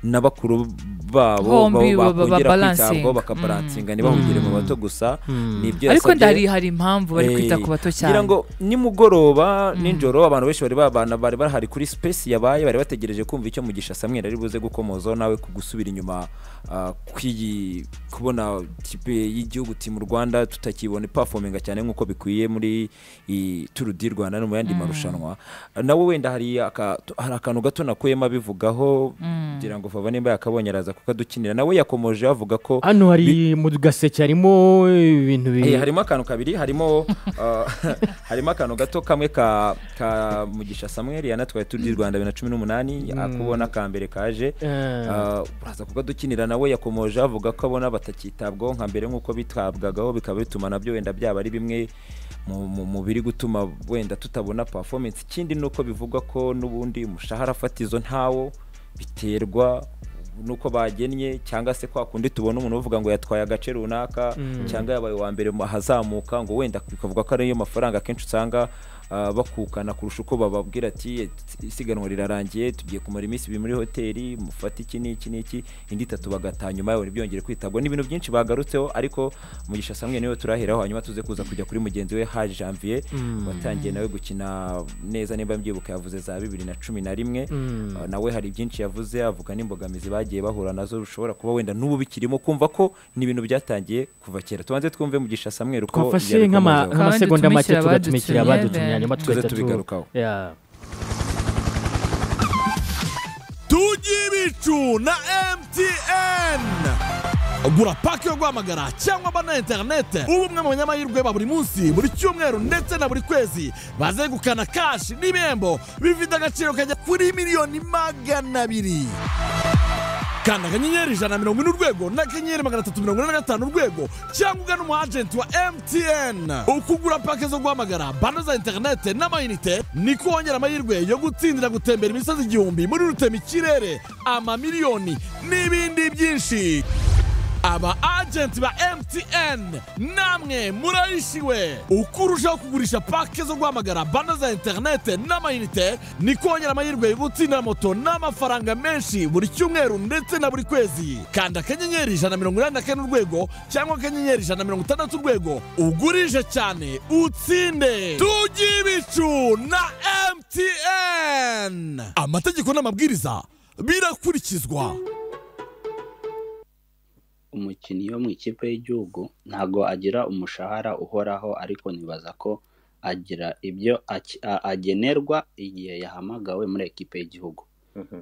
na bakuru babo Bombi babo ba- ba- bakongera babalansinga. kwitabwaho bakabalansinga ntibahungire mu bato gusa nibyo ariko yasabye. ndari hari impamvu bari kwita Eh, ku bato cyane ngira ngo nimugoroba nijoro abantu benshi bari babana bari bahari kuri space yabaye bari bategereje kumva icyo mugisha samweri ari buze gukomozaho nawe ku gusubira inyuma ah, kw'iyi kubona kipe y'igihugu timu rwanda tutakibona ipafominga cyane nk'uko bikwiye muri iyi turu di rwanda no mu yandi marushanwa nawe wenda hari aka- hari akantu gato nakuyemo abivugaho ngira ngo vava nimba yakabonye araza kukadukinira nawe yakomoje avuga ko hano hari mu gaseke harimo ibintu Eh, bibiri harimo akantu kabiri harimo ah, harimo akantu gato kamwe ka ka mugisha samweri yanatwaye turu di rwanda bibiri na cumi n'umunani akubona ka mbere kaje Ah, uraza kukadukinira nawe yakomoje avuga ko abona batakitabwaho nka mbere nk'uko bitabwagaho bikaba bituma nabyo wenda byaba ari bimwe mu- mu- mu biri gutuma wenda tutabona performance ikindi ni uko bivugwa ko n'ubundi umushahara fatizo ntawo biterwa nuko bagennye cyangwa se kwa kundi tubona umuntu uvuga ngo yatwaye agace runaka cyangwa yabaye uwa mbere mu- ahazamuka ngo wenda bikavuga ko ariyo mafaranga akenshi usanga ah, bakukana kurusha uko bababwira ati isiganwa rirarangiye tugiye kumara iminsi ibiri muri hoteli mufate iki n'iki n'iki indi itatu bagataha nyuma yawe ntibyongere kwitabwa ni ibintu byinshi bagarutseho ariko mugisha samwe niwe turaheraho hanyuma tuze kuza kujya kuri mugenzi we ha janvier watangiye nawe gukina neza nimba mbyibuka yavuze za bibiri na cumi na rimwe Uh, nawe hari byinshi yavuze avuga n'imbogamizi bagiye bahura nazo bishobora kuba wenda n'ubu bikirimo kumva ko ni ibintu byatangiye kuva kera tubanze twumve mugisha samweri uko twafashe nk'ama- yabikomozaho. Kandi nk'amasegonda make tumishyira tugatumikira abadutumye, abadutumye hanyuma then. tuze tugahita tu- tubigarukaho Yeah. tujye ibicu na emutiyeni gura pake yo guhamagara cyangwa aba na interinete uba umwe mu banyamahirwe ba buri munsi buri cyumweru ndetse na buri kwezi bazegukana kashi n'ibihembo bifite agaciro kajya kuri miliyoni magana abiri kanda akanyenyeri ijana na mirongo ine urwego n'akanyenyeri magana atatu mirongo ine na gatanu urwego cyangwa ugana umu agenti wa mtn ukugura pake zo guhamagara bando za interinete n'amayinite niko wongera amahirwe yo gutsindira gutembera imisozi igihumbi muri rutema ikirere amamiliyoni n'ibindi byinshi aba agenti ba mtn namwe murayishiwe uko urushaho kugurisha pake zo guhamagara bando za interinete n'amayinite ni kongera amahirwe yo gutsindira moto n'amafaranga menshi buri cyumweru ndetse na buri kwezi kanda akanyenyeri ijana na mirongo inani na kane urwego cyangwa akanyenyeri ijana na mirongo itandatu urwego ugurishe cyane utsinde tujye ibicu na mtn amategeko n'amabwiriza birakurikizwa umukinnyi wo mu ikipe y'igihugu ntago agira umushahara uhoraho ariko nibaza ko agira ibyo aki- a- agenerwa igihe yahamagawe muri ekipe y'igihugu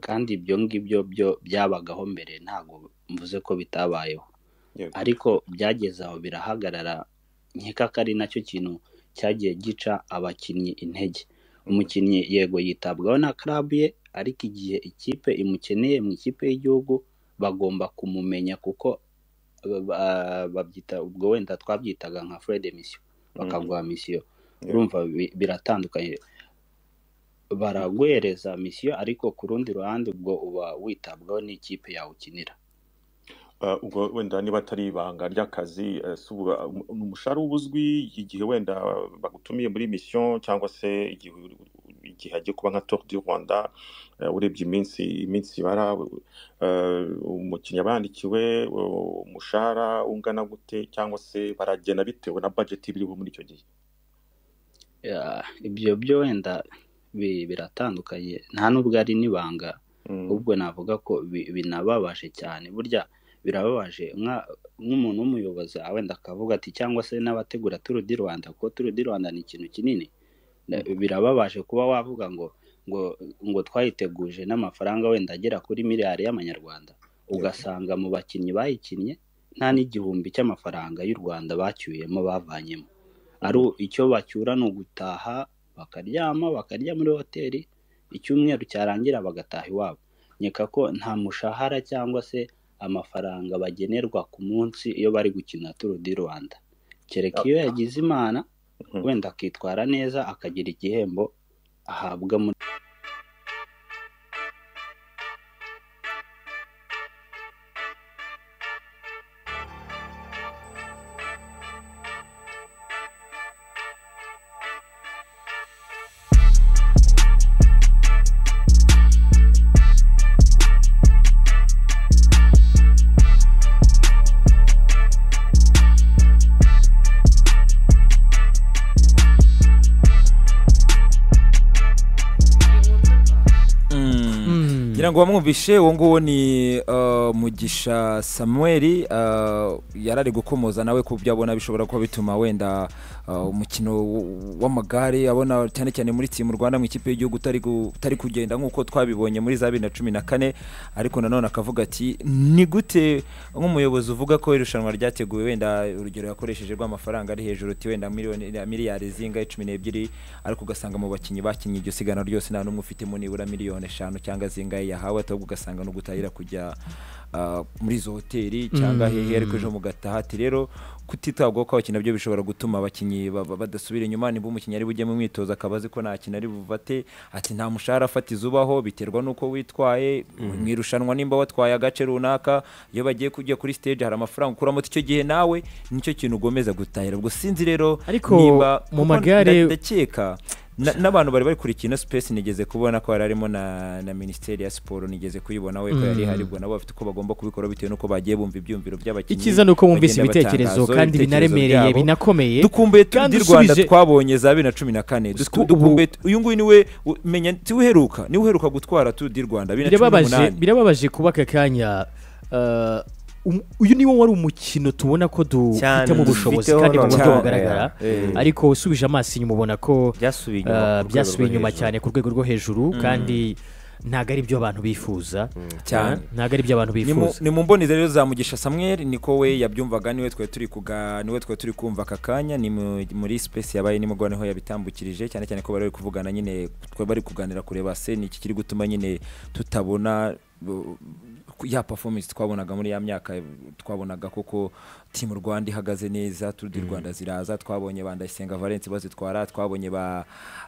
kandi ibyo ngibyo byo byabagaho mbere ntago mvuze ko bitabayeho Yego. ariko byageze aho birahagarara nkeka ko ari nacyo kintu cyagiye gica abakinnyi intege umukinnyi yego yitabwaho na karabu ye ariko igihe ikipe imukeneye mu ikipe y'igihugu bagomba kumumenya kuko ba- ba- babyita ubwo wenda twabyitaga nka fred misiyo bakaguha misiyo urumva bi- biratandukanye baraguhereza misiyo ariko ku rundi ruhande ubwo uba witabwaho n'ikipe yawe ukinira Uh, ubwo wenda niba atari ibanga ry'akazi eh, si ubu- um- ni umushahara uba uzwi igihe wenda bagutumiye muri misiyo cyangwa se igihe igihe hagiye kuba nka tour du rwanda eh, urebye iminsi iminsi ibara eh, umukinnyi aba yandikiwe eh, umushahara ungana gute cyangwa se baragena bitewe na budget biriho muri icyo gihe Ya, ibyo byo wenda bi- biratandukanye nta n'ubwo ari n'ibanga Mm. ahubwo navuga ko bi- binababaje cyane burya birababaje nka- nk'umuntu w'umuyobozi wenda akavuga ati cyangwa se n'abategura turu di rwanda kuko turu di rwanda ni ikintu kinini Na- birababaje kuba wavuga ngo ngo ngo twayiteguje n'amafaranga wenda agera kuri miliyari y'amanyarwanda ugasanga mu bakinnyi bayikinnye nta n'igihumbi cy'amafaranga y'u rwanda bacyuyemo bavanyemo ari u- icyo bacyura ni ugutaha bakaryama bakarya muri hoteli icyumweru cyarangira bagataha iwabo nkeka ko nta mushahara cyangwa se amafaranga bagenerwa ku munsi iyo bari gukina turu di rwanda kereka iyo yagize imana Mhm. wenda akitwara neza akagira igihembo ahabwa muri ngo wamwumvishe uwo nguwo ni uh, mugisha samuel uh, yari ari gukomoza nawe ku byo abona bishobora kuba bituma wenda uh, umukino w- w'amagare abona cyane cyane muri timu rwanda mu ikipe y'igihugu utari gu- utari kugenda nk'uko twabibonye muri za bibiri na cumi na kane ariko nanone akavuga ati ni gute nk'umuyobozi uvuga ko irushanwa ryateguwe wenda urugero yakoresheje rw'amafaranga ari hejuru uti wenda miliyoni miliyari zingahe cumi n'ebyiri ariko ugasanga mu bakinnyi bakinnye iryo siganwa ryose nta n'umwe ufitemo nibura miliyoni eshanu cyangwa zingahe yahawe ahubwo ugasanga no gutahira kujya ah, muri izo hoteli cyangwa hehe ariko ejo mugataha ati rero kutitabwaho kw'abakinnyi nabyo bishobora gutuma abakinnyi ba- ba- badasubira inyuma niba umukinnyi ari bujye mu mwitozo akaba azi ko nta kintu ari buvate ati nta mushahara afatiza ubaho biterwa n'uko witwaye mu irushanwa nimba watwaye agace runaka iyo bagiye kujya kuri stage hari amafaranga ukuramo ati icyo gihe nawe nicyo kintu ugomeza gutahira ubwo sinzi rero Ariko niba mu kuko magare- nda- ndakeka na- n'abantu bari barikurikiye ino space nigeze kubona ko yari arimo na, na minisiteri ya siporo nigeze kuyibona we ko yari ihari ubwo nabo bafite uko bagomba kubikora bitewe n'uko bagiye bumva ibyumviro by'abakinnyi icyiza ni uko wumvise bagenda ibitekerezo batangaza kandi ibitekerezo binaremereye byabo. binakomeye dukumbuye Tour kandi du rwanda usubije- twabonye za bibiri na cumi na kane Du- Ubu- dukumbuye uyu nguyu niwe u- menya niwe uheruka niwe uheruka gutwara Tour du rwanda bibiri na cumi birababaje n'umunani birababaje kuba aka kanya eh, um- uyu niwo wari umukino tubona ko Cyane, dufitemo ubushobozi dufiteho kandi mu buryo none. bugaragara Eh. ariko usubije amaso inyuma ubona ko byasubiye eh, inyuma ku rwego byasubiye rwo inyuma hejuru. cyane ku rwego rwo hejuru kandi ntabwo ari byo abantu bifuza Cyane. Eh, ntabwo ari byo abantu Ni mu- bifuza ni mu mboneza rero za mugisha samuel niko we yabyumvaga niwe twari turi kuga niwe twari turi kumva aka kanya ni mu- muri space yabaye nimugoroba niho yabitambukirije cyane cyane ko bari bari kuvugana nyine twari bari kuganira kureba se ni iki kiri gutuma nyine tutabona uh, ya performance twabonaga muri ya myaka twabonaga koko timu rwanda ihagaze neza turu di rwanda ziraza twabonye ba ndayisenga valence bazitwara twabonye ba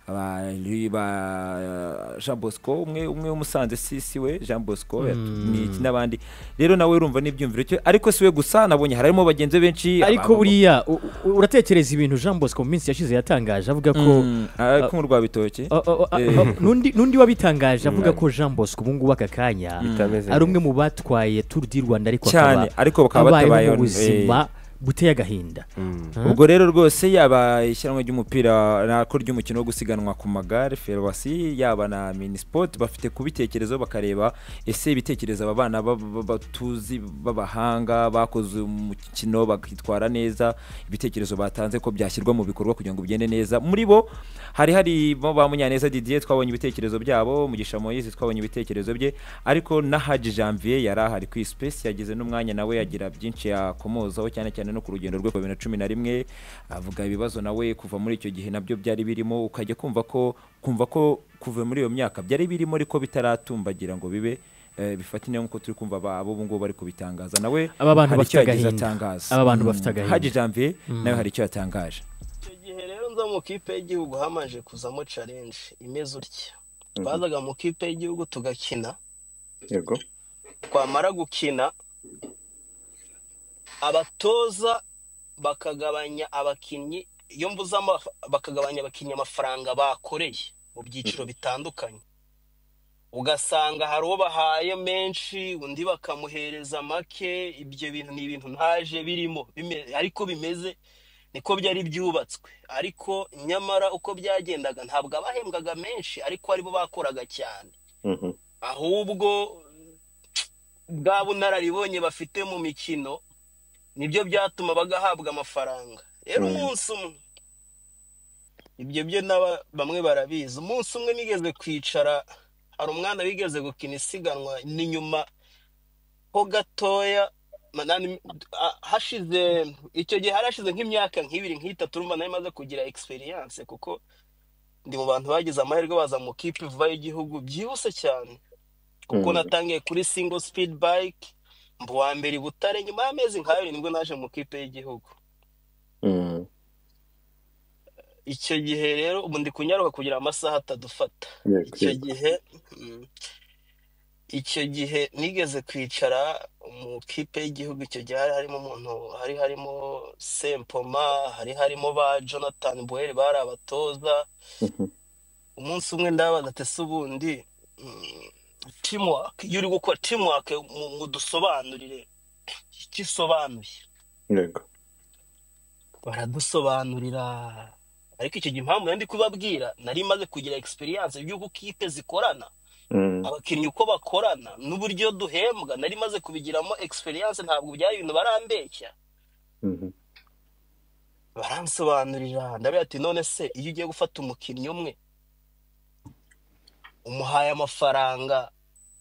ba Ri- ba jean bosco umwe umwe w'umusanze si si we jean bosco yatu- ni iki n'abandi rero nawe urumva n'ibyumviro cyo ariko si we gusa nabonye harimo bagenzi be benshi ariko aba- buriya u- u- uratekereza ibintu jean bosco mu minsi yashize yatangaje avuga ko Mm, ariko mu rwabitoki Oh, oh, oh, Eh. oh, n'undi n'undi wabitangaje avuga ko jean bosco ubu ngubu aka kanya Bitameze ari umwe mu batwaye turu di rwanda ariko Cyane, ariko bakaba abayeho batabayeho, mu buzima buteye agahinda Huh? ubwo rero rwose yaba ishyiramo ry'umupira nako ry'umukino wo gusiganwa ku magare ferwasi yaba na minisipoti bafite kubitekerezo bakareba ese ibitekerezo aba bana ba- ba- batuzi b'abahanga bakoze umukino bakitwara neza ibitekerezo batanze ko byashyirwa mu bikorwa kugira ngo bigende neza muri bo hari harimo ba munyaneza didier twabonye ibitekerezo byabo mugisha moyise twabonye ibitekerezo bye ariko na haji janvier yari ahari ku space yagize n'umwanya nawe yagira byinshi yakomozaho cyane cyane no ku rugendo rwe rwa bibiri na cumi na rimwe avuga ibibazo nawe kuva muri icyo gihe nabyo byari birimo ukajya kumva ko kumva ko kuva muri iyo myaka byari birimo ariko bitaratumbagira ngo bibe eh, bifatine nk'uko turi kumva aba- abo ubu ngubu bari kubitangaza nawe Aba bantu hari bafite icyo yagize agahinda. atangaza Aba bantu Mm. bafite agahinda. haji janvier nawe hari icyo yatangaje icyo gihe rero nza mu kipe y'igihugu hamanje kuzamo challenge imeze utya twazaga mu kipe y'igihugu tugakina yego twamara gukina abatoza bakagabanya abakinnyi iyo mvuze amafa- bakagabanya abakinnyi amafaranga bakoreye mu byiciro bitandukanye ugasanga hari uwo bahaye menshi undi bakamuhereza make ibyo bintu ni ibintu ntaje birimo bime- ariko bimeze niko byari byubatswe ariko nyamara uko byagendaga ntabwo abahembwaga menshi ariko aribo bakoraga cyane Mhm. ahubwo bwa bunararibonye bafite mu mikino nibyo byatuma bagahabwa amafaranga rero Mm. umunsi umwe ibyo byo n'aba bamwe barabizi umunsi umwe nigeze kwicara hari umwana wigeze gukina isiganwa ni nyuma ho gatoya manani- a- hashize icyo gihe hari hashize nk'imyaka nk'ibiri nk'itatu urumva nari maze kugira egisperiyanse kuko ndi mu bantu bagize amahirwe baza mu kipe vuba y'igihugu byihuse cyane kuko Mm. natangiye kuri single speed bike mba uwa mbere i butare nyuma y'amezi nk'abiri nibwo naje mu kipe y'igihugu Mm. icyo gihe rero ubu ndi kunyaruka kugira amasaha atadufata Yego, icyo yego. gihe mm, icyo gihe nigeze kwicara mu kipe y'igihugu icyo gihe hari harimo umuntu hari harimo sempoma hari harimo ba jonathan buweri bari abatoza Mhm. umunsi umwe ndabaza ati se ubundi mm, teamwork iyo uri gukora teamwork mu- mudusobanurire icyo isobanuye yego baradusobanurira ariko icyo gihe impamvu nari kubabwira nari maze kugira egisperiyanse by'uko kipe zikorana Mm. abakinnyi uko bakorana n'uburyo duhembwa nari maze kubigiramo experience ntabwo byari ibintu barambeshya Mhm. baransobanurira ndabwira ati none se iyo ugiye gufata umukinnyi umwe umuhaye amafaranga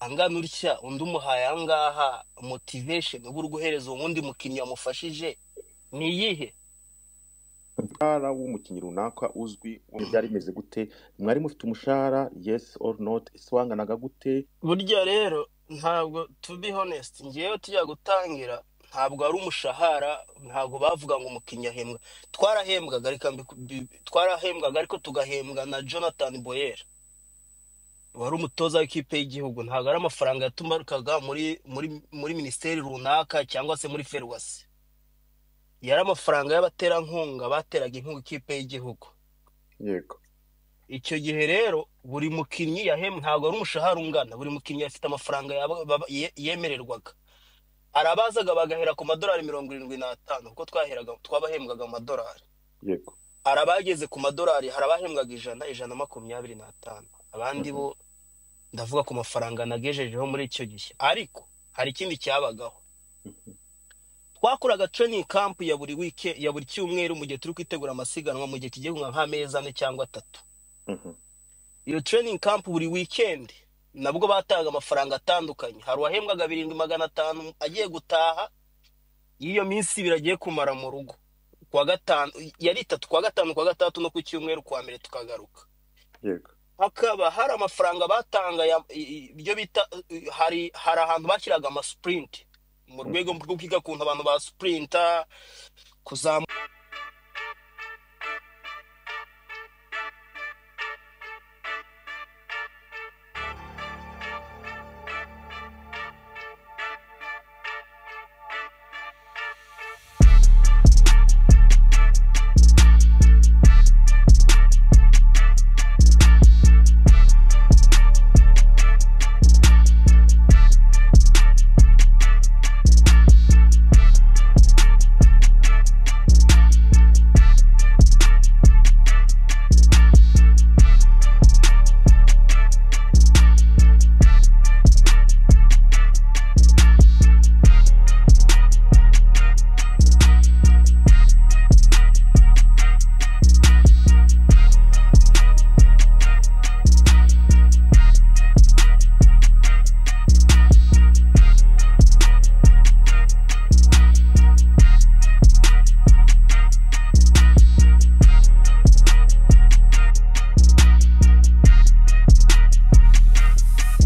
angana utya undi umuhaye angaha motivation uba uri guhereza uwo wundi mukinnyi wamufashije ni iyihe umushahara w'umukinnyi runaka uzwi wumva byari bimeze gute mwari mufite umushahara yes or not ese wanganaga gute burya rero ntabwo to be honest ngewe tujya gutangira ntabwo ari umushahara ntabwo bavuga ngo umukinnyi ahembwa twarahembwaga reka mbi- bi- twarahembwaga ariko tugahembwa na jonathan boyer wari umutoza w'ikipe y'igihugu ntabwo ari amafaranga yatumarukaga muri muri muri minisiteri runaka cyangwa se muri ferwasi yari amafaranga y'abaterankunga bateraga inkunga ikipe y'igihugu yego icyo gihe rero buri mukinnyi yahembwe ntabwo ari umushahara ungana buri mukinnyi afite amafaranga yaba- baba- ye- yemererwaga arabazaga bagahera ku madolari mirongo irindwi n'atanu kuko twaheraga twabahembwaga amadolari yego hari abageze ku madolari hari abahembwaga ijana ijana na makumyabiri n'atanu abandi bo ndavuga ku mafaranga nagejejeho muri icyo gihe ariko hari ikindi cyabagaho twakoraga training camp ya buri wike ya buri cyumweru mu gihe turi kwitegura amasiganwa mu gihe kigiye nk'amezi ane cyangwa atatu Mhm. iyo training camp buri weekend nabwo bataga amafaranga atandukanye hari uwahembwaga birindwi magana atanu agiye gutaha iyo minsi ibiri agiye kumara mu rugo kuwa gatanu yari itatu kuwa gatanu kuwa gatandatu no ku cyumweru kuwa mbere tukagaruka yego hakaba hari amafaranga batanga ya- i- i- ibyo bita i- hari hari ahantu bashyiraga amasupurinti mu rwego rwo kwiga ku kuntu abantu basupurinta kuzamuka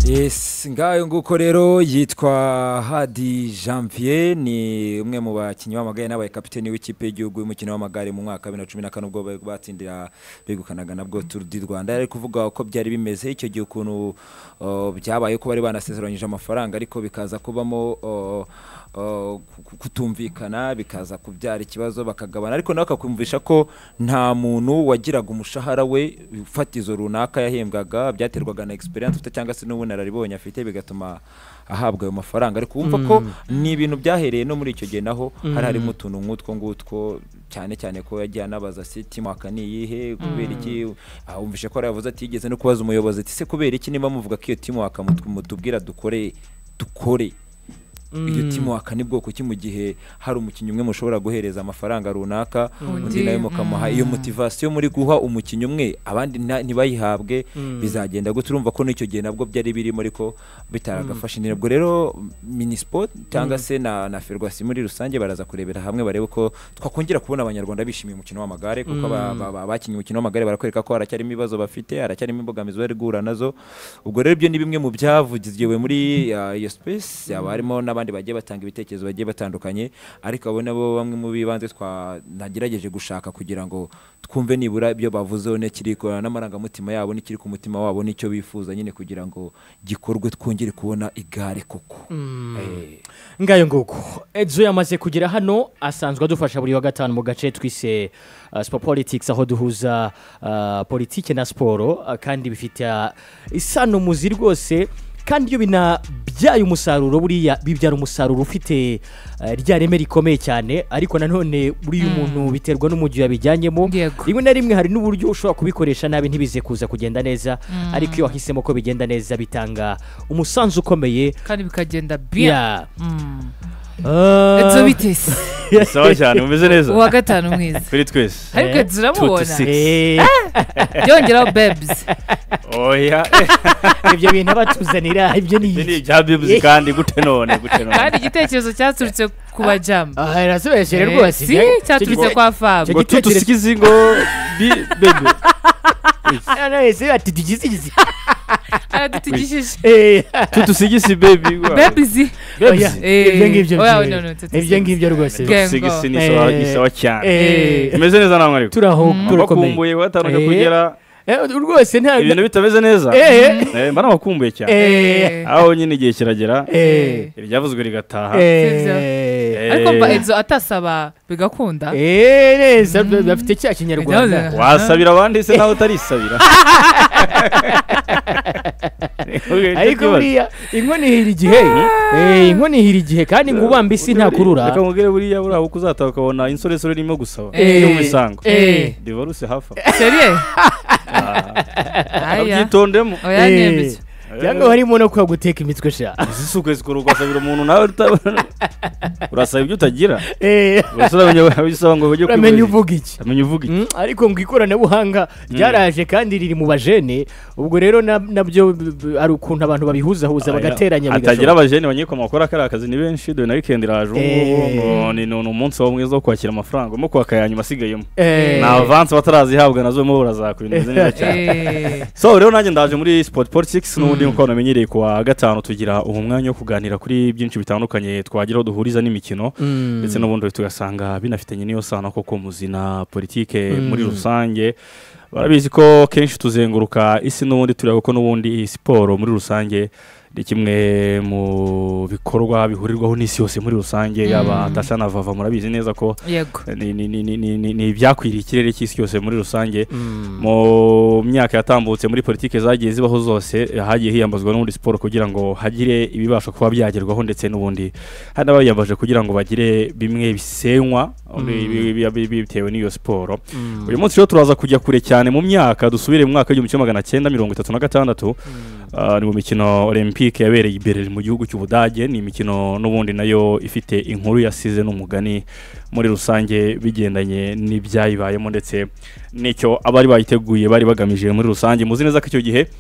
yes ngayo nguko rero yitwa hadi janvier ni umwe mu bakinnyi b'amagare n'abaye kapiteni w'ikipe y'igihugu y'umukino w'amagare mu mwaka wa bibiri na cumi na kane ubwo bari batsindira begukanaga nabwo turu di rwanda yari ari kuvuga uko byari bimeze icyo gihe ukuntu uh, byabaye ko bari banasezeranyije amafaranga ariko bikaza kubamo uh, uh, ku- kutumvikana bikaza kubyara ikibazo bakagabana ariko nawe akakumvisha ko nta muntu wagiraga umushahara we fatizo runaka yahembwaga byaterwaga na experience ufite cyangwa se n'ubunararibonye afite bigatuma ahabwa ayo mafaranga ariko wumva ko ni ibintu byahereye no muri icyo gihe naho hari harimo utuntu nk'utwo ngutwo cyane cyane ko yagiye anabaza ati timwaka ni iyihe kubera iki Ah, wumvishe ko yaravuze ati yigeze no kubaza umuyobozi ati se kubera iki niba muvuga ko iyo timwaka mutubwira dukore dukore iyo timuwaka ni bwoko ki mu gihe hari umukinnyi umwe mushobora guhereza amafaranga runaka undi Undi, nawe mukamuha iyo motivasiyo muri guha umukinnyi umwe abandi nta- ntibayihabwe bizagenda gute urumva ko n'icyo gihe nabwo byari birimo ariko bitaragafashe ntabwo rero minispo cyangwa se na na ferwasi muri rusange baraza kurebera hamwe barebe ko twakongera kubona abanyarwanda bishimiye umukino w'amagare kuko aba- aba- aba- abakinnye umukino w'amagare barakwereka ko haracyarimo ibibazo bafite haracyarimo imbogamizi bari guhura nazo ubwo rero ibyo ni bimwe mu byavugiwe muri uh, iyo space yaba harimo n'abandi bagiye batanga ibitekerezo bagiye batandukanye ariko abo nabo bamwe mu bibanze twanagerageje gushaka kugira ngo twumve nibura ibyo bavuzeho n'ikiri ku- n'amarangamutima yabo n'ikiri ku mutima wabo n'icyo bifuza nyine kugira ngo gikorwe twongere kubona igare koko Eh, ngayo nguko edzo yamaze kugera hano asanzwe adufasha buri wa gatanu mu gace twise uh, sport politics aho duhuza uh, politike na siporo uh, kandi bifite uh, isano muzi rwose kandi iyo binabyaye umusaruro buriya bibyara umusaruro ufite eh, rya reme rikomeye cyane ariko nanone buriya umuntu biterwa n'umujyi yabijyanyemo Yego. rimwe na rimwe hari n'uburyo ushobora kubikoresha nabi ntibize kuza kugenda neza ariko iyo wahisemo ko bigenda neza bitanga umusanzu ukomeye kandi bikagenda biya ya edzo bitesi sawa cyane mumeze neza uwa gatanu mwiza kuri twese ariko Eh, turamubona tuti Eh, byongeraho bebizi oya ibyo bintu abatuzanira ibyo Ibi ni ni ibya bibuzi kandi gute none gute none kandi igitekerezo cyaturutse ku bajama aha irasobeje Eh, si cyaturutse kwa fabu ngo igitekerezo- tutusikizi ngo bi bebe ese ati tugizigizi aradutigishije tutusigisi bebi bebizi oya Bebzi. ibyo ngibyo Oya, bye. no, no, tutusigisi. ibyo ngibyo rwose Bwe- tutusigisi ni Eh, sawa ni sawa cyane Eh, imeze neza namwe ariko turaho turakomeye bakumbuye batandukanye Eh. kugera Eh, rwose nta ibintu bitameze neza Eh, Eh, mba nabakumbuye cyane eh, aho nyine igihe kiragera eh, iryavuzwe rigataha Sibyo. eh, ariko mba edzo atasaba bigakunda eh, neza bafite cya kinyarwanda Byahoze. wasabira abandi se nawe utarisabira ariko buriya inkono ihira igihe Eh, inkono ihira igihe kandi ngo ubamba isi ntakurura reka nkubwire buriya buriya uko uzataha ukabona insoresore irimo gusaba Eh. yo mu bisango Eh. divorce hafi aho. seriye aya abyitondemo oya Eh. nemeza cyangwa harimo no kuba guteka imitwe sha izisuku zikora ugasabira umuntu nawe utabona urasaba ibyo utagira Eh, gusa uramenye abisaba ngo ujye uramenya kwibeshya. uvuga iki uramenya uvuga iki Mm, ariko ngo ikoranabuhanga ryaraje kandi riri mu bajene ubwo rero na- nabyo b- b- hari ukuntu abantu babihuzahuza Oya, bagateranya hatagira bigashoboka abajene banyekwa makora kariya kazi ni benshi dore na weekend iraje ubu ngubu Eh. ngo ni ni umunsi wa mwiza wo kwakira amafaranga urimo kwaka ya nyuma asigayemo Eh, ni avansi batarazihabwa nazo urimo burazaka ibintu bimeze neza cyane so rero nanjye ndaje muri sport politics n'ubundi nk'uko abantu bamenyereye ku wa gatanu tugira ubu mwanya wo kuganira kuri byinshi bitandukanye twagiraho duhuriza n'imikino mm, ndetse n'ubundi tugasanga binafitanye n'iyo sano koko muzi na politike Mm. muri rusange barabizi ko kenshi tuzenguruka isi n'ubundi tureba ko n'ubundi iyi siporo muri rusange ni kimwe mu bikorwa bihurirwaho n'isi yose muri rusange yaba tasa na vava murabizi neza ko yego ni- ni- ni- ni- ni- ni- ni ibyakwiriye ikirere cy'isi yose muri rusange mm, mu myaka yatambutse muri politiki zagiye zibaho zose eh, hagiye hiyambazwa n'ubundi siporo kugira ngo hagire ibibasha kuba byagerwaho ndetse n'ubundi hari n'abayiyambaje kugira ngo bagire bimwe bisenywa bi- bi- bi- bi- bitewe n'iyo siporo mm. uyu munsi rero turaza kujya kure cyane mu myaka dusubire mu mwaka w'igihumbi kimwe magana cyenda mirongo itatu na gatandatu Ah, ni mu mikino olympique yabereye i Berlin mu gihugu cy'ubudage ni imikino n'ubundi nayo ifite inkuru yasize n'umugani muri rusange bigendanye n'ibyayibayemo ndetse n'icyo abari bayiteguye bari bagamije muri rusange muzi neza ko icyo gihe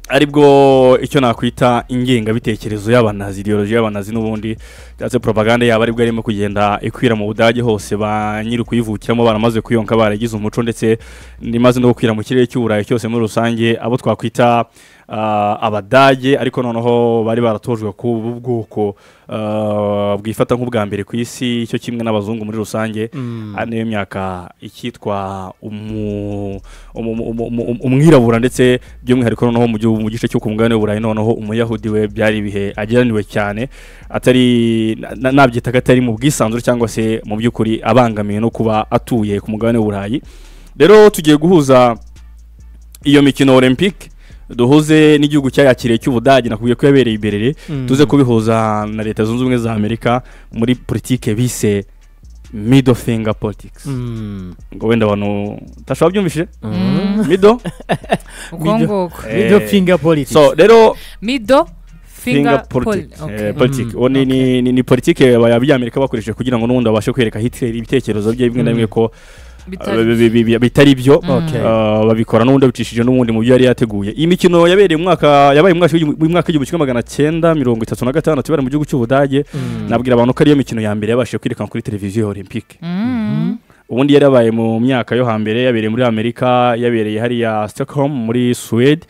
aribwo icyo nakwita ingengabitekerezo y'abanazi ideoloji y'abanazi n'ubundi cyangwa se propaganda yabo aribwo yarimo kugenda ikwira mu budage hose ba nyiri kuyivukiramo baramaze kuyonka baragize umuco ndetse n'imaze no gukwira mu kirere cy'uburayi cyose muri rusange abo twakwita ah, abadage ariko noneho bari baratojwe ku bwoko ah, bwifata nk'ubwa mbere ku isi cyo kimwe n'abazungu muri rusange ari niyo myaka ikitwa umu- umu- umu- umu- umu- umwirabura ndetse by'umwihariko noneho mu gihugu- mu gice cyo ku mugabane w'uburayi noneho umuyahudi we byari ibihe ageraniwe cyane atari na- na- nabyitaga atari mu bwisanzure cyangwa se mu by'ukuri abangamiwe no kuba atuye ku mugabane w'uburayi rero tugiye guhuza iyo mikino olympique duhuze n'igihugu cyayakiriye cy'ubudage nakubwiye ko yabereye iberere tuze kubihuza na leta zunze ubumwe za amerika muri politike bise middle finger politics Mm. ngo wenda abantu utashobora byumvishije Mm. middle uko nguko Middle finger politics. so rero mido finger finger poli politics Okay. eh, politic uwo ni- ni ni- ni politike y'amerika bakoresheje kugira ngo n'ubundi babashe kwereka hitler ibitekerezo bye bimwe na bimwe ko Bitari- bi- bi- bi- bi- bitari byo Okay. Ah, babikora n'ubundi babicishije n'ubundi mu byo yari yateguye iyi mikino yabereye mu mwaka yabaye mu mwaka w'igihumbi- mu mwaka w'igihumbi kimwe magana cyenda mirongo itatu na gatandatu ibara mu gihugu cy'ubudage nabwira abantu ko ariyo mikino ya mbere yabashije kwerekana kuri televiziyo ya olympique Mm. ubundi yari yabaye mu myaka yo hambere yabereye muri amerika yabereye hariya stockholm muri swede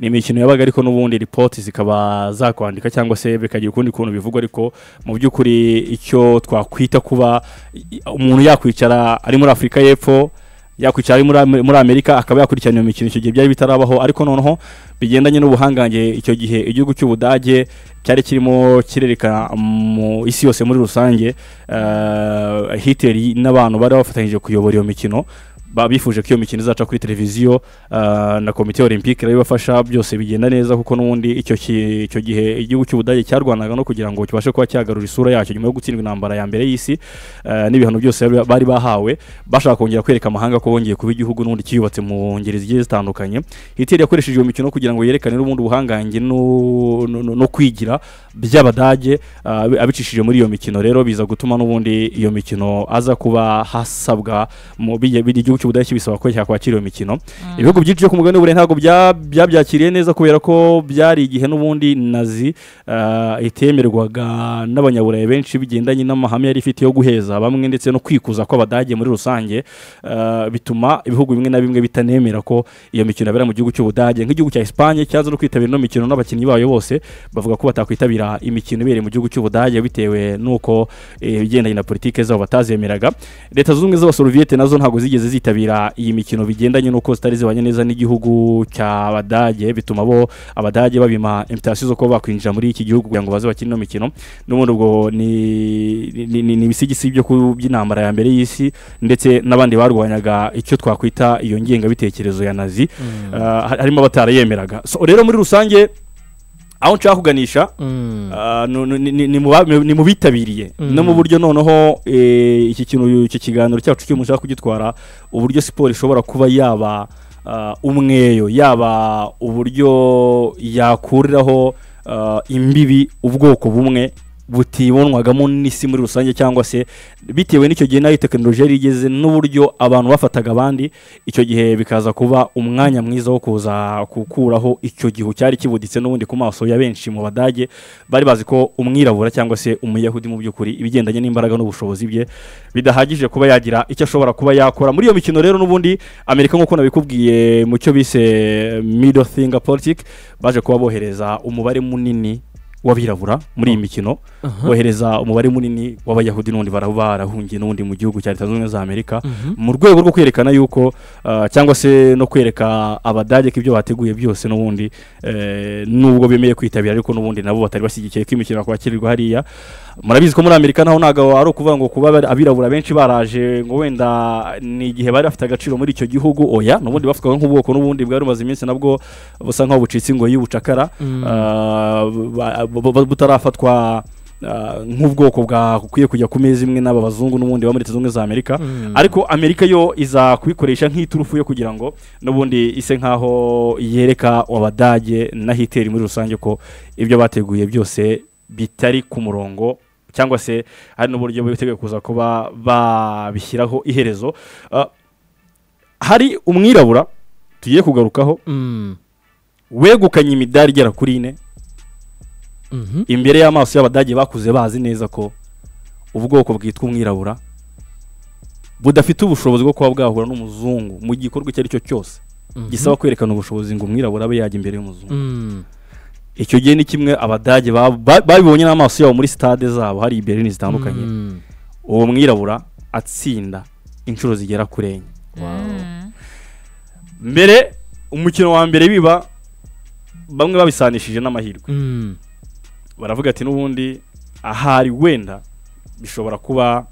ni imikino yabaga ariko n'ubundi ripoti zikaba zakwandika cyangwa se bikagira ukundi kuntu bivugwa ariko mu by'ukuri icyo twakwita kuba i- umuntu yakwicara ari muri afurika y'epfo yakwicara ari muri Am- muri amerika akaba yakurikirana iyo mikino icyo gihe byari bitarabaho ariko noneho bigendanye n'ubuhangange icyo gihe igihugu cy'ubudage cyari kirimo kirerekana mu isi yose muri rusange eh, hitler n'abantu bari bafatanyije kuyobora iyo mikino ba- bifuje ko iyo mikino izaca kuri televiziyo ah, na komite olympique irabibafasha byose bigenda neza kuko n'ubundi icyo ki- icyo gihe igihugu cy'ubudage cyarwanaga no kugira ngo kibashe kuba cyagarura isura yacyo nyuma yo gutsindwa intambara ya mbere y'isi ah, n'ibihano byose bari- bari bahawe bashaka kongera kwereka amahanga ko bongeye kuba igihugu n'ubundi kiyubatse mu ngeri zigiye zitandukanye hitler yakoresheje iyo mikino kugira ngo yerekane n'ubundi ubuhangange no- no no- no kwigira by'abadage ah, abi- abicishije muri iyo mikino rero biza gutuma n'ubundi iyo mikino aza kuba hasabwa mu bijya- bijya igihugu cy'ubudage bisaba ko cyakwakira iyo mikino ibihugu byinshi byo ku mugabane w'uburayi ntabwo bya- byabyakiriye neza kubera ko byari igihe n'ubundi nazi ah, itemerwaga n'abanyaburayi benshi bigendanye n'amahame yari ifite yo guheza bamwe ndetse no kwikuza kw'abadage muri rusange ah, bituma ibihugu bimwe na bimwe bitanemera ko iyo mikino yabera mu gihugu cy'ubudage nk'igihugu cya esipanye cyaza no kwitabira ino mikino n'abakinnyi bayo bose bavuga ko batakwitabira imikino ibereye mu gihugu cy'ubudage bitewe n'uko eh, ibigendanye na politiki zabo batazemeraga leta zunze ubumwe z'abasoroviyete nazo ntabwo zigeze zitabira iyi mikino bigendanye n'uko zitari zibanye neza n'igihugu cy'abadage bituma bo abadage babima imutasiyo zo kuba bakwinjira muri iki gihugu kugira ngo baze bakine ino mikino n'ubundi ubwo ni- ni ni- ni ibisigisi byo ku- by'intambara ya mbere y'isi ndetse n'abandi barwanyaga icyo twakwita iyo ngengabitekerezo ya nazi Ah, ha- harimo abatarayemeraga So, rero muri rusange aho nshaka kuganisha Mm. Ah, nu- nu- ni- ni- ni mu ba- ni mu bitabiriye Mm. no mu buryo noneho eh, iki kintu iki kiganiro cyacu cy'umuntu ushaka kugitwara uburyo siporo ishobora kuba yaba ah, umweyo yaba uburyo yakuriraho ah, imbibi ubwoko bumwe butibonwagamo n'isi muri rusange cyangwa se bitewe n'icyo gihe nayo tekinoloji yari igeze n'uburyo abantu bafataga abandi icyo gihe bikaza kuba umwanya mwiza wo kuza gukuraho icyo gihu cyari kibuditse n'ubundi ku maso ya benshi mu badage bari bazi ko umwirabura cyangwa se umuyahudi mu by'ukuri ibigendanye n'imbaraga n'ubushobozi bye bidahagije kuba yagira icyo ashobora kuba yakora muri iyo mikino rero n'ubundi amerika nk'uko nabikubwiye mu cyo bise middle finger politic baje kuba bohereza umubare munini w'abirabura muri iyi mikino bohereza umubare munini w'abayahudi n'ubundi baraba barahungiye n'ubundi mu gihugu cya leta zunze ubumwe za amerika mu rwego rwo kwerekana yuko ah, cyangwa se no kwereka abadage ko ibyo bateguye byose n'ubundi eh, nubwo bemeye kwitabira ariko n'ubundi nabo batari bashyigikiye ko imikino yakwakirirwa hariya murabizi ko muri amerika naho ntabwo ari ukuvuga ngo kuba bari- abirabura benshi baraje ngo wenda ni igihe bari bafite agaciro muri icyo gihugu oya n'ubundi bafatwaga nk'ubwoko n'ubundi bwari bumaze iminsi nabwo busa nk'aho bucitse ingoyi y'ubucakara ah, ba- ba- ba- butarafatwa ah, nk'ubwoko bwakwiye kujya ku meza imwe n'aba bazungu n'ubundi ba muri leta zunze ubumwe za amerika ariko amerika yo iza kubikoresha nk'iturufu yo kugira ngo n'ubundi ise nk'aho yereka abadage na hiteri muri rusange ko ibyo bateguye byose bitari ku murongo cyangwa se hari n'uburyo biteguye kuza kuba babishyiraho iherezo Ah, hari umwirabura tugiye kugarukaho Mm. wegukanye imidari igera kuri ine Mhm. imbere y'amaso y'abadage bakuze bazi neza ko ubwoko bwitwa umwirabura budafite ubushobozi bwo kuba bwahura n'umuzungu mu gikorwa icyo ari cyo cyose gisaba kwerekana ubushobozi ngo umwirabura abe yajya imbere y'umuzungu Mm. icyo gihe ni kimwe abadage ba- ba- babibonye n'amaso yabo muri sitade zabo hari i Berlin zitandukanye Mm. uwo mwirabura atsinda inshuro zigera kuri enye mbere umukino wa mbere biba bamwe babisanishije n'amahirwe Mm. baravuga ati n'ubundi ahari wenda bishobora kuba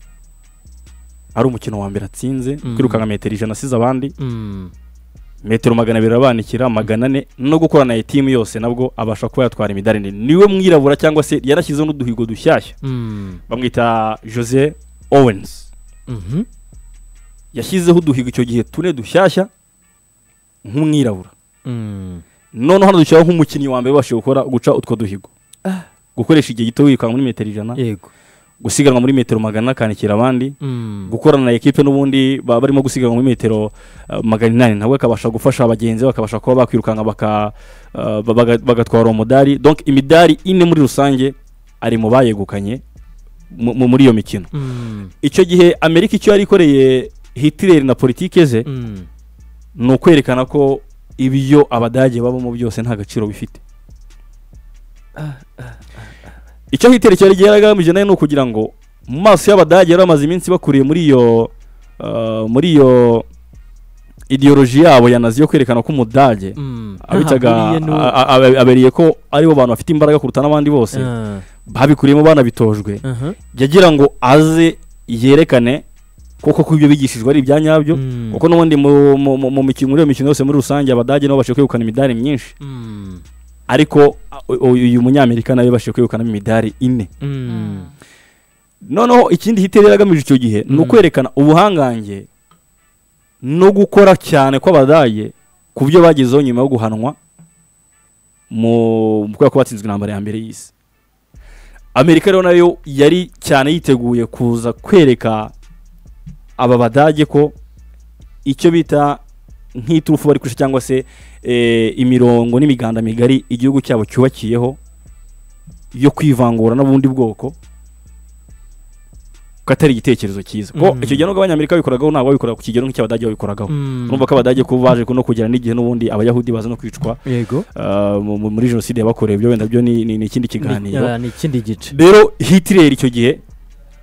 ari umukino wa mbere atsinze Mm. kwirukanka metero ijana asize abandi Mm. metero magana abiri abanikira magana ane no gukorana iyi timu yose nabwo abasha kuba yatwara imidari nini niwe mwirabura cyangwa se yarashyizeho n'uduhigo dushyashya Mm. bamwita jose owens Mhm. yashyizeho uduhigo icyo gihe tune dushyashya nk'umwirabura Mm. noneho hano dushyiraho nk'umukinnyi wa mbere wabashije gukora guca utwo duhigo gukoresha igihe gito wirukanka muri metero ijana yego gusiganwa muri metero magana akanikira abandi Mm. gukorana na ekipe n'ubundi baba barimo gusiganwa muri metero eh, magana inani nawe akabasha gufasha abagenzi bakabasha kuba bakwirukanka baka, eh, baga- bagatwara uwo mudari donc imidari ine muri rusange ari mu bayegukanye mu- mu- muri iyo mikino Mm. icyo gihe amerika icyo yari ikoreye hitler na politike ze Mm. ni ukwerekana ko ibyo abadage babamo byose nta gaciro bifite icyo hiterekera igihe yaragamije nayo ni ukugira ngo mu maso y'abadage yari bamaze iminsi bakuriye muri iyo ah, muri iyo ideoloji yabo ya nazi yo kwerekana ko umudage Mm. abitaga Aha, buriya ni wo- a- a- abe- abereye ko aribo bantu bafite imbaraga kuruta n'abandi bose Ah. babikuriyemo banabitojwe Aha. yagira ngo aze yerekane kuko ko ibyo bigishijwe ari ibya nyabyo Mm. kuko n'ubundi mu- mu- mu mu mikino muri iyo mikino yose muri rusange abadage nabo bashobora kwegukana imidari myinshi Mm. ariko a- u- uyu munyamerika nawe yabashije kwegukana imidari ine Mm. noneho ikindi hitler yari agamije icyo gihe ni ukwerekana ubuhangange no gukora cyane kw'abadage ku byo bagezeho nyuma yo guhanwa mu mu kubera ko batsinzwe intambara ya mbere y'isi amerika rero nayo yari cyane yiteguye kuza kwereka aba badage ko icyo bita nk'iturufu bari kurusha cyangwa se eh, imirongo n'imiganda migari igihugu cyabo cyubakiyeho yo kwivangura n'ubundi bwoko ko atari igitekerezo cyiza ko Mm. icyo gihe nubwo abanyamerika babikoraho ntabwo babikora ku kigero nk'icy'abadage babikoragaho Mm. urumva ko abadage kuba baje no kugera n'igihe n'ubundi abayahudi baza no kwicwa yego ah, mu- mu- muri jenoside yabakorewe ibyo wenda byo ni ni- ni Ni- ikindi kiganiro ah, ni ikindi gice rero hitler icyo gihe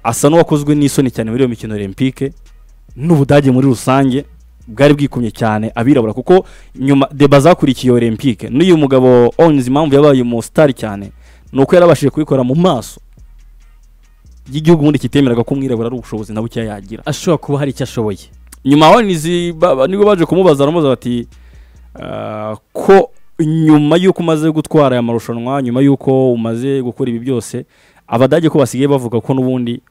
asa n'uwakozwe n'isoni cyane muri iyo mikino olympique n'ubudage muri rusange bwari bwikumye cyane abirabura kuko nyuma deba zakurikiye olympique n'uyu mugabo onzi impamvu yabaye umusitari cyane ni uko yarabashije kubikora mu maso y'igihugu ubundi kitemeraga ko umwirabura ari ubushobozi na bukeya yagira ashobora kuba hari icyo ashoboye nyuma onzi ba- ba- nibwo baje kumubaza aramubaza bati "Ah, ko nyuma y'uko umaze gutwara aya marushanwa nyuma y'uko umaze gukora ibi byose abadage ko basigaye bavuga ko n'ubundi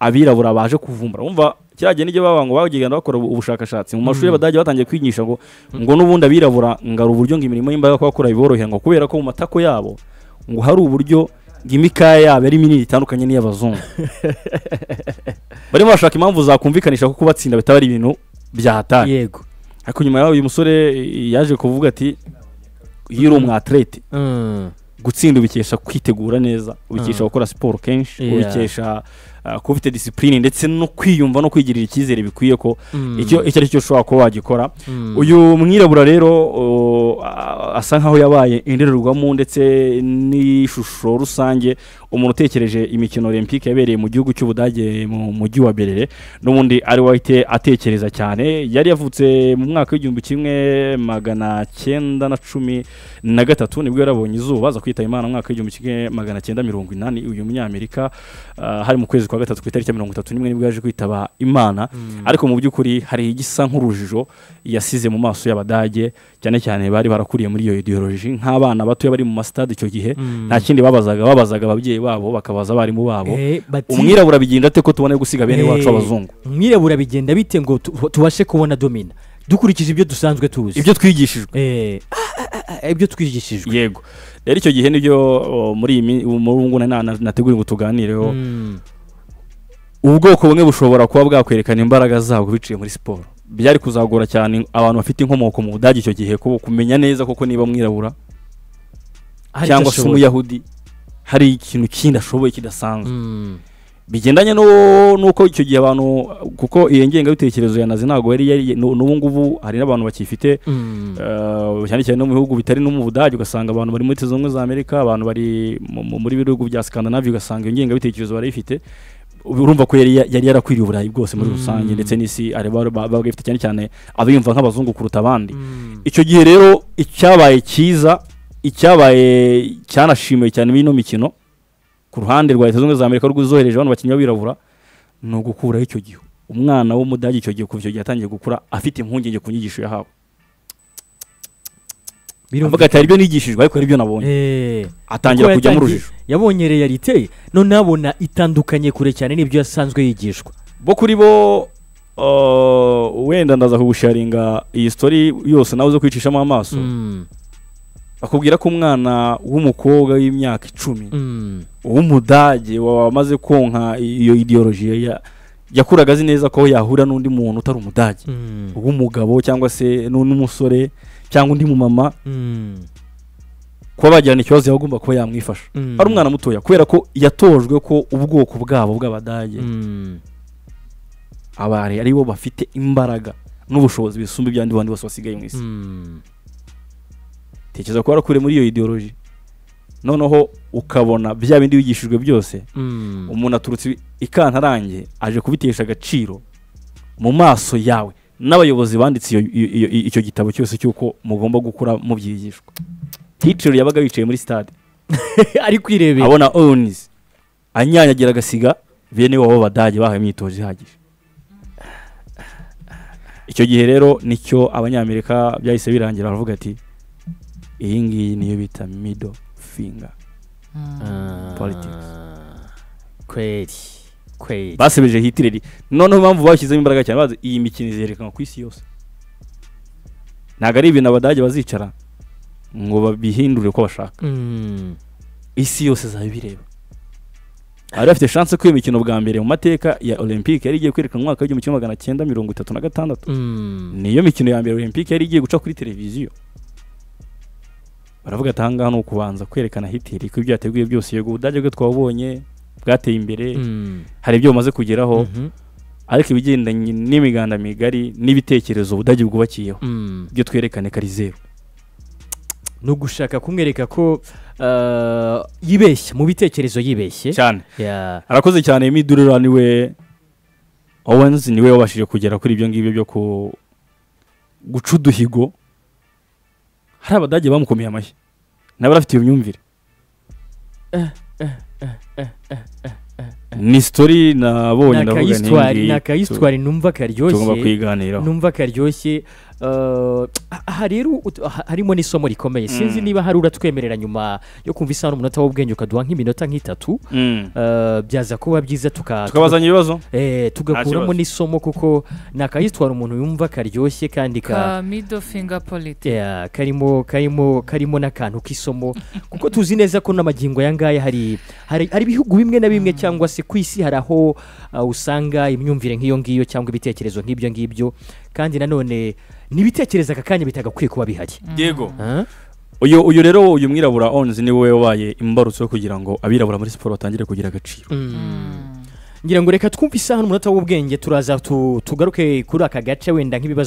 abirabura baje kuvumbura wumva kirajya n'ibyo baba ngo bagenda bakora ubu- ubushakashatsi mu mashuri y'abadage batangiye kwigisha ngo ngo n'ubundi abirabura ngo ari uburyo ngo imirimo y'imbaga ko bakora biborohera ngo kubera ko mu matako yabo ngo hari uburyo ngo imikaya yabo ari minini itandukanye n'iy'abazungu barimo bashaka impamvu zakumvikanisha ko kubatsinda bitaba ari ibintu byahataye yego ariko nyuma yaho uyu musore yaje kuvuga ati iyo uri umwaterete Mm. gutsinda ubikesha kwitegura neza ubikesha gukora siporo kenshi Yeah. ubikesha uh, kuba ufite disipurine ndetse no kwiyumva no kwigirira icyizere bikwiye ko Mm. icyo icyo ari cyo ushobora kuba wagikora Mm. uyu mwirabura rero uh, asa nkaho yabaye indorerwamo ndetse n'ishusho rusange umuntu utekereje imikino olympique yabereye mu gihugu cy'ubudage mu mujyi wa berere n'ubundi ari we wahite atekereza cyane yari yavutse mu mwaka w'igihumbi kimwe magana cyenda na cumi na gatatu nibwo yarabonye izuba aza kwitaba imana mu mwaka w'igihumbi kimwe magana cyenda mirongo inani uyu munyamerika ah, hari mu kwezi kwa gatatu ku itariki ya mirongo itatu n'imwe nibwo yaje kwitaba imana ariko mu by'ukuri hari igisa nk'urujijo yasize mu maso y'abadage cyane cyane bari barakuriye muri iyo ideoloji nk'abana batoya bari mu masitade icyo gihe nta kindi babazaga babazaga ababyeyi babo bakabaza abarimu babo Eh, bati- umwirabura bigenda ate ko tubone gusiga bene Eh, wacu abazungu umwirabura bigenda bite ngo tu- tubashe kubona domina dukurikije ibyo dusanzwe tuzi ibyo twigishijwe Eh, ah, ah, ah, ibyo twigishijwe yego rero icyo gihe nibyo o, muri iyi mi- muri ubu ngubu na- na- nateguye ngo tuganireho Mm. ubwoko bumwe bushobora kuba bwakwerekana imbaraga zabwo biciye muri siporo byari kuzagora cyane abantu bafite inkomoko mu budage icyo gihe ku- kumenya neza koko niba mwirabura Hari icyo cyangwa se ashoboye. umuyahudi hari ikintu kindi ashoboye kidasanzwe Mm. bigendanye no nuko icyo gihe abantu kuko iyo ngengabitekerezo ya nazi ntabwo yari yari nu- n'ubu ngubu hari n'abantu bakiyifite Mm. Uh, cyane cyane no mu bihugu bitari no mu budage ugasanga abantu bari muri leta zunze ubumwe za amerika abantu bari mu- mu- muri bihugu bya skandinavia ugasanga iyo ngengabitekerezo barayifite urumva ko yari yari yarakwiriye uburayi bwose muri rusange ndetse n'isi ari ba- ba- babaga bafite cyane cyane abiyumva nk'abazungu kuruta abandi icyo gihe rero icyabaye cyiza icyabaye cyanashimiwe cyane muri ino mikino ku ruhande rwa leta zunze ubumwe za amerika rw'izohereje abantu bakinnyi b'abirabura ni ugukuraho icyo gihe umwana w'umudage icyo gihe kuva icyo gihe yatangiye gukura afite impungenge ku nyigisho yahawe Birumvikana. avuga ati hari ibyo nigishijwe ariko hari ibyo nabonye Eh, atangira kuko kujya mu yatangiye- rujijo yabonye realite none abona itandukanye kure cyane n'ibyo yasanzwe yigishwa bo kuri bo uh, wenda ndaza kugusharinga iyi story yose nawe uze kwicishamo amaso Mm. bakubwira ko umwana w'umukobwa w'imyaka icumi Mm. w'umudage wamaze konka iyo ideoloji ya- yakuraga azi neza ko yahura n'undi muntu utari umudage Mm. w'umugabo cyangwa se n'u- n'umusore cyangwa undi mumama Mm. kuba bagirana ikibazo yagomba kuba yamwifasha Mm. ari umwana mutoya kubera ko yatojwe ko ubwoko bwabo bw'abadage Mm. abari aribo bafite imbaraga n'ubushobozi bisumba iby'abandi bandi bose basigaye mu isi Mm. tekereza ko warakuriye muri iyo ideoloji noneho ukabona bya bindi wigishijwe byose Mm. umuntu aturutse ikantarange aje kubitesha agaciro mu maso yawe n'abayobozi banditse iyo- iyo- iyo- icyo gitabo cyose cy'uko mugomba gukora mubyigishwa hitler yabaga yicaye muri stade ari kwirebera abona owens anyanyagira agasiga bene wabo b'abadage bahawe imyitozo ihagije icyo gihe rero nicyo abanyamerika byahise birangira baravuga ati iyi ngiyi niyo bita middle finger Politics. kweri kweri basebeje hitireri noneho impamvu bashyizemo imbaraga cyane bazi iyi mikino izerekanwa ku isi yose ntabwo ari ibintu abadage bazicara ngo babihindure uko bashaka Mm. isi yose izaba ibireba bari bafite chance ko iyo mikino bwa mbere mu mateka ya olympic yari igiye kwerekana mu mwaka w'igihumbi kimwe magana cyenda mirongo itatu na gatandatu Mm. niyo mikino ya mbere olympic yari igiye guca kuri televiziyo baravuga ati ahangaha ni ukubanza kwerekana hitiri ko ibyo yateguye byose yego ubudage bwe twabonye bwateye imbere Mm. hari ibyo bumaze kugeraho Mhm. ariko ibigendanye n'imiganda migari n'ibitekerezo ubudage bwubakiyeho Mm. ibyo twerekane kari zeru ni ugushaka kumwereka ko uh, yibeshye mu bitekerezo yibeshye cyane Yeah. arakoze cyane midurira niwe owens niwe wabashije kugera kuri ibyo ngibyo byo ku guca uduhigo hari abadage bamukomeye amashyi nawe afite iyo myumvire ni sitori nabonye Ni ndavuga ni akayisitwari- iyi ni ngiyi akayisitwari numva tu- tugomba karyoshye kuyiganiraho numva karyoshye uh, aha rero ut- aha- harimo n'isomo rikomeye sinzi niba hari uratwemerera nyuma yo kumva isaha n'umunota w'ubwenge ukaduha nk'iminota nk'itatu Mm. uh, byaza kuba byiza tuka tukabazanya ibibazo eh, tugakuramo kibazo. n'isomo kuko ni akayitwara umuntu yumva karyoshye kandi ka ka middle finger politics Yeah, karimo karimo karimo n'akantu k'isomo kuko tuzi neza ko n'amagingo aya ngaya hari hari hari ibihugu bimwe na bimwe cyangwa se ku isi hari aho uh, usanga imyumvire nk'iyo ngiyo cyangwa ibitekerezo nk'ibyo ngibyo kandi nanone n'ibitekerezo aka kanya bitagakwiye kuba bihari yego Huh? uyu uyu rero uyu mwirabura onzi niwe wabaye imbarutso yo kugira ngo abirabura muri siporo batangire kugira agaciro Mm. ngira ngo reka twumve isaha n'umunota w'ubwenge turaza tu- tugaruke kuri aka gace wenda nk'ibibazo